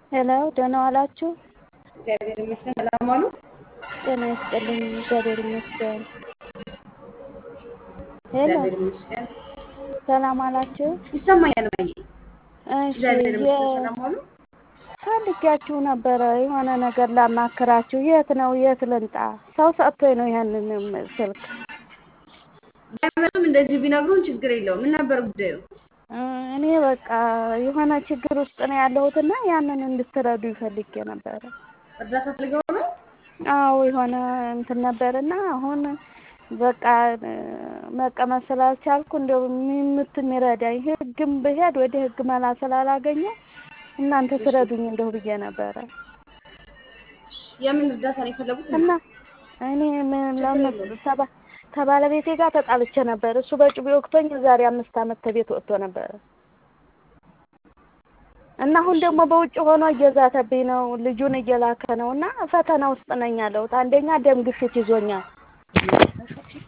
ሄሎ ደህና ዋላችሁ? እግዚአብሔር ይመስገን። ሰላም ዋሉ? ጤና ይስጥልኝ። እግዚአብሔር ይመስገን። ሄሎ እግዚአብሔር ይመስገን። ሰላም ዋላችሁ? ይሰማኛል እማዬ። እሺ እግዚአብሔር ይመስገን። የ- ሰላም ዋሉ? ፈልጊያችሁ ነበረ የሆነ ነገር ላማክራችሁ። የት ነው የት ልምጣ? ሰው ሰጥቶኝ ነው ይሄንን ስልክ ባይመጡም እንደዚህ ቢነግሩን ችግር የለውም። ምን ነበር ጉዳዩ? እ እኔ በቃ የሆነ ችግር ውስጥ ነው ያለሁትና ያንን እንድትረዱ ፈልጌ ነበረ። እርዳታ ፈልገው ነው? አዎ የሆነ እንትን ነበርና አሁን በቃ እ መቀመጥ ስላልቻልኩ እንደው ምት የሚረዳኝ ህግም ብሄድ ወደ ህግ መላ ስላላገኘው እናንተ ትረዱኝ እንደው ብዬ ነበረ የምን እርዳታ ነው የፈለጉት? እና እኔ ምን ለምን ተባ ከባለቤቴ ጋር ተጣልቼ ነበር። እሱ በጩቤ ወቅቶኝ የዛሬ አምስት ዓመት ከቤት ወጥቶ ነበረ እና አሁን ደግሞ በውጭ ሆኖ እየዛተብኝ ነው። ልጁን እየላከ ነው እና ፈተና ውስጥ ነኝ ያለሁት። አንደኛ ደም ግፊት ይዞኛል።